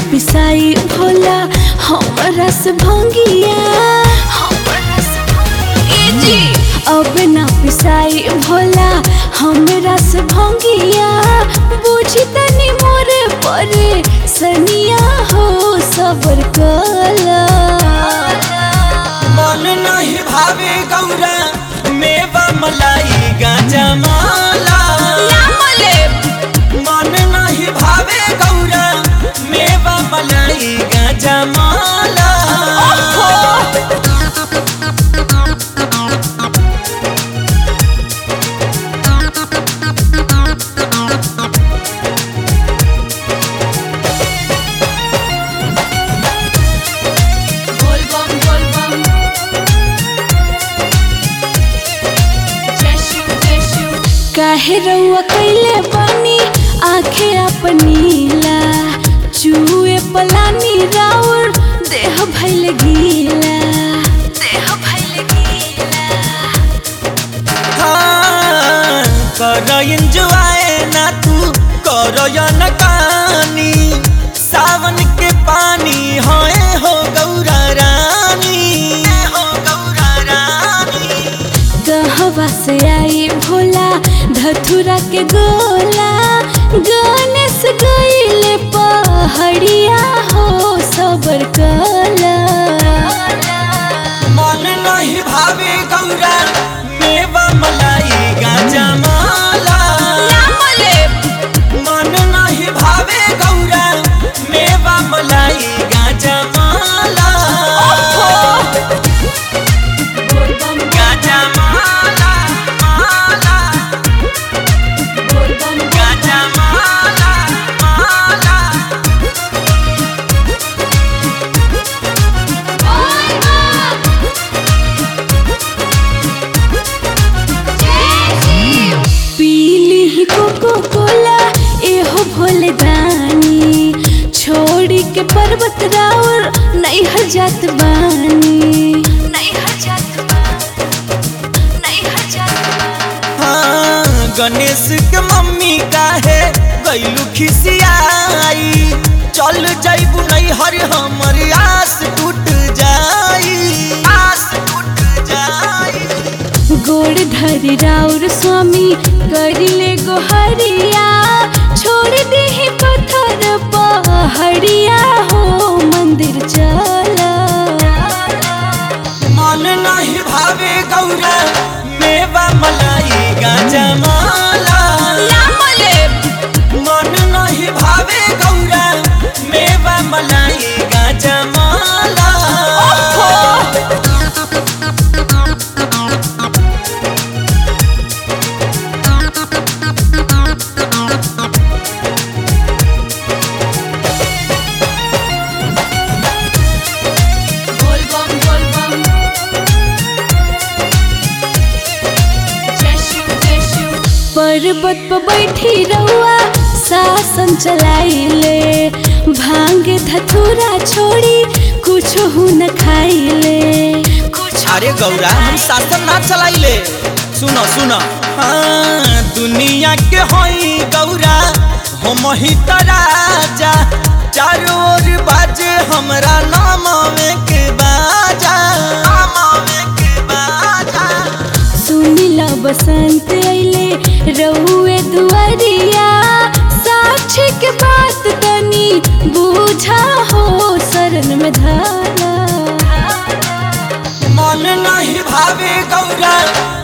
पिसाई भोला हमरा से भंगिया हमरा से भंगिया। ए जी अब ना पिसाई भोला हमरा से भंगिया बुझी तनी मोरे परे सनिया हो सबर कला मन नहीं भावे गौरा मेवा मलाई गाजा माला मन नहीं भावे गौरा मेवा मलाई गाजा माला बोल बम बोल बम जय शिव जय शिव काहे रउआ कैले बानी आंखें अपनीला चूहे पलानी राउर देह भइल गीला देह भइल गीला हाँ, कर एंजॉय ना तू कर न कानी सावन के पानी होए हो गौरा रानी हो गौरा रानी कहवा से आई भोला धथुरा के गोला गणेश गईले पहाड़िया हो सबर कला मन नहीं भावे गौरा मेवा मलाई गाजा माला मन नहीं भावे गौरा मेवा मलाई गाजा माला गाजा माला माला गाजा माला माला पीली ही कोको कोला एहो भोले दानी छोड़ी के पर्वत राउर नहीं हर जात बानी नहीं हर जात बानी नहीं हर जात हाँ, गणेश के मम्मी काहे गईलू खिसियाई चल जाइबू नहीं हर हमर आस टूट जाई आस टूट जाई गोड़ धरी राउर स्वामी करिले गोहरिया छोड़ दे पत्थर पहाड़िया हो मंदिर चला मन नहीं भावे गौरा मेवा मलाई गाजा माला मन नहीं भावे गौरा मेवा मलाई गाजा माला बोल बम बोल बम जय शिव जय शिव पर्वत पर बैठी रहुआ शासन चलाइले भांगे धतूरा छोड़ी कुछ हु न खाइले कुछ अरे गौरा हम शासन ना चलाइले सुनो सुनो हाँ दुनिया के होई गौरा हम ही त राजा चारों ओर बाजे हमरा नाम में के बाजा नाम में के बाजा सुनिला बसंत अइले रहुए दुआरिया साक्षी के बात तनी बूझा हो शरण में धारा मन नहीं भावे गौरा